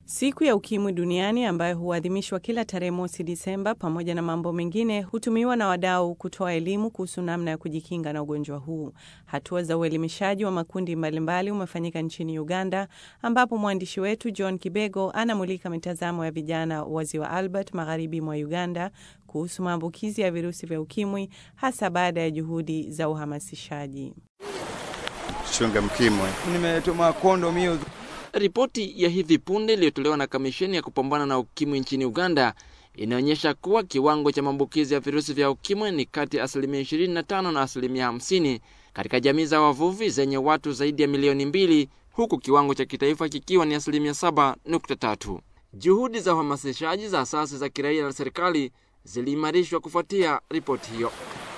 Siku ya Ukimwi Duniani ambayo huadhimishwa kila tarehe mosi Disemba, pamoja na mambo mengine, hutumiwa na wadau kutoa elimu kuhusu namna ya kujikinga na ugonjwa huu. Hatua za uelimishaji wa makundi mbalimbali umefanyika nchini Uganda, ambapo mwandishi wetu John Kibego anamulika mitazamo ya vijana wa Ziwa Albert, magharibi mwa Uganda, kuhusu maambukizi ya virusi vya ukimwi, hasa baada ya juhudi za uhamasishaji. Chunga mkimwi. Nimetuma kondo mio. Ripoti ya hivi punde iliyotolewa na kamisheni ya kupambana na ukimwi nchini Uganda inaonyesha kuwa kiwango cha maambukizi ya virusi vya ukimwi ni kati ya asilimia 25 na asilimia 50 katika jamii za wavuvi zenye watu zaidi ya milioni mbili, huku kiwango cha kitaifa kikiwa ni asilimia 7.3. Juhudi za uhamasishaji za asasi za kiraia na serikali ziliimarishwa kufuatia ripoti hiyo.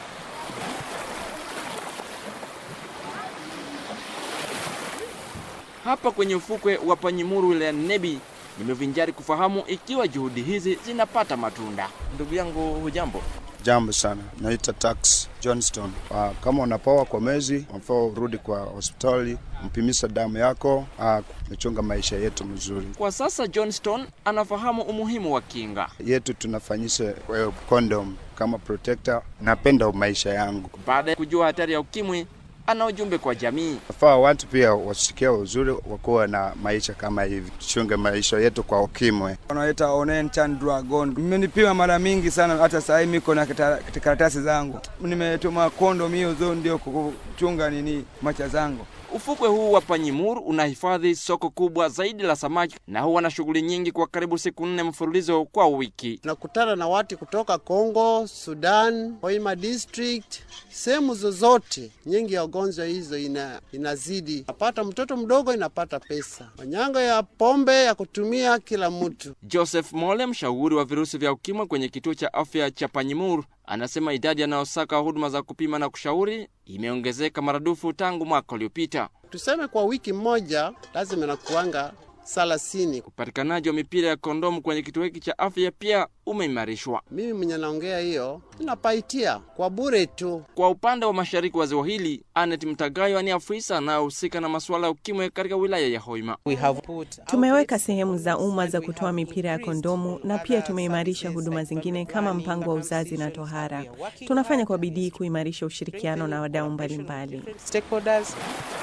Hapa kwenye ufukwe wa Panyimuru wilayani Nebi nimevinjari kufahamu ikiwa juhudi hizi zinapata matunda. Ndugu yangu, hujambo? Jambo sana, naita Tax Johnston. Uh, kama unapoa kwa mezi, unafaa urudi kwa hospitali mpimisa damu yako, uh, mechunga maisha yetu mzuri. Kwa sasa Johnston anafahamu umuhimu wa kinga yetu, tunafanyisha uh, condom kama protector. Napenda maisha yangu. Baada ya kujua hatari ya ukimwi ana ujumbe kwa jamii. Nafaa watu pia wasikia uzuri wakuwa na maisha kama hivi, tuchunge maisha yetu kwa ukimwi. Wanaita Onen Chan Dragon. Nimenipima mara mingi sana, hata saa hii miko na karatasi zangu. Nimetuma kondo mio zo ndio kuchunga nini macha zangu. Ufukwe huu wa Panyimur unahifadhi soko kubwa zaidi la samaki na huwa na shughuli nyingi kwa karibu siku nne mfululizo kwa wiki. Tunakutana na watu kutoka Kongo, Sudan, Hoima district, sehemu zozote. Nyingi ya ugonjwa hizo ina, inazidi. Napata mtoto mdogo inapata pesa, manyanga ya pombe ya kutumia kila mtu. Joseph Mole, mshauri wa virusi vya ukimwi kwenye kituo cha afya cha Panyimur, anasema idadi yanayosaka huduma za kupima na kushauri imeongezeka maradufu tangu mwaka uliopita. Tuseme kwa wiki moja lazima nakuanga thelathini. Upatikanaji wa mipira ya kondomu kwenye kituo hiki cha afya pia umeimarishwa. Mimi mwenye naongea hiyo ninapaitia kwa bure tu. Kwa upande wa mashariki wa ziwa hili, Anet Mtagayo ni afisa anayohusika na masuala ya ukimwi katika wilaya ya Hoima. Tumeweka sehemu za umma za kutoa mipira ya kondomu na pia tumeimarisha huduma zingine kama mpango wa uzazi na tohara. Tunafanya kwa bidii kuimarisha ushirikiano na wadau mbalimbali.